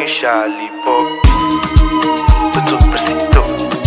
Misha Lipo. Tutu Presito.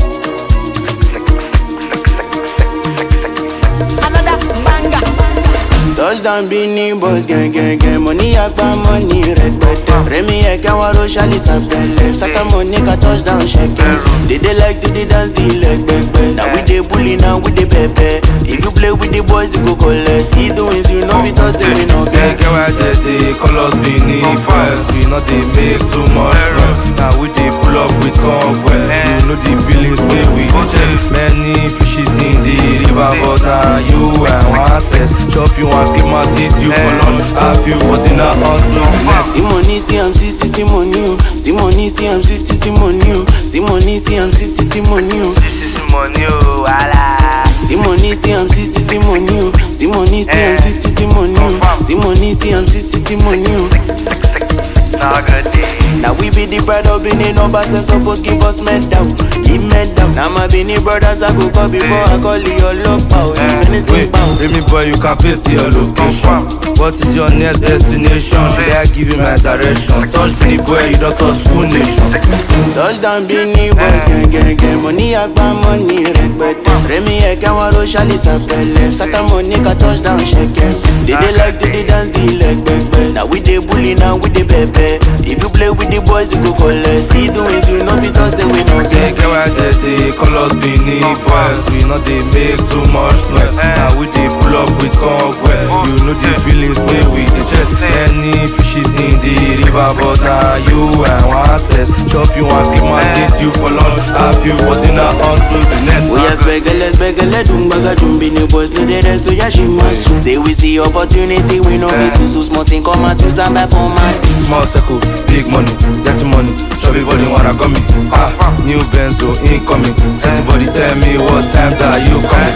Sek, sek, sek, sek, sek, sek, sek, sek, sek. Another banger. Touchdown Beanie Boys gang gang gang Money agba money rẹpẹtẹ Rẹmi ẹ̀kẹ́ wọn ro ṣálí sàpẹlẹ Sátàmọ̀ ní ká touchdown ṣẹkẹs They dey like to dey dance the leg pẹpẹ Na we dey bully now we dey pẹpẹ If you play with the boys you go collect See the wins you know fit talk say we no Get get get why they dey call us Benin Boys We no dey make too much noise Now we dey pull up with convoy You know the billings wey we dey check Many fishes in the river But na you I wan test Chop you and keep my teeth you for lunch Have you for dinner until the next See money see am see see see money o See money see am see see see money o See money see am see see see money o This is money, oh, wala. See money see am see see see money o See money see am see see see money o See money see am see see see money o. Sek, sek, sek, sek. Now good day. Now we be the pride of Benin numbers and suppose give us medal, give medal. Now my Benin brothers I go call before I call you look pow. If anything Wait, pow. Remy boy, you can paste your location. What is your next destination? Should I give you my direction? Touch me, boy, you don't touch full nation. Touchdown Benin boys gang gang gang. Money agba money rẹpẹtẹ. Rẹmi ẹ̀kẹ́ wọn ro ṣálí sàpẹlẹ. Sátàmọ̀ ní ká touchdown ṣẹkẹs. They dey like to dey dance the leg pẹpẹ. Now we dey bully now we dey pẹpẹ. If you play with the boys you go collect. See the wins you know fit talk say we no Get get. get why they dey call us Benin boys. We no dey make too much noise. Now we dey pull up with convoy. You know the billings wey we dey chest. Many fishes in the river, but na you I wan test. Chop you and keep my teeth you for lunch. Have you for dinner until the next. Oya spẹgẹlẹ spẹgẹlẹ dumbaga dumbini boys no dey rest oya ṣe máa sùn. Say we see opportunity we no be so so small thing come out use am buy format. Small circle, big money, dirty money. Chubby body wanna come me. Ah, new benzo incoming. Everybody tell me what time that you coming.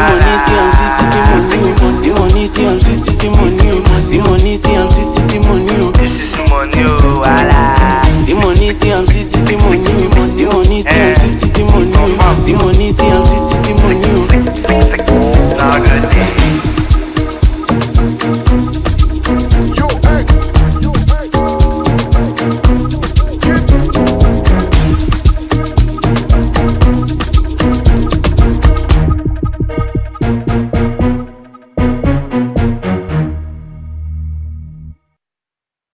Simoni sí am sí sí sí money o. Simoni sí am sí sí sí money o. Simoni sí am sí sí sí money o. This is money, oh, wala. Simoni sí am sí sí sí money o. Simoni sí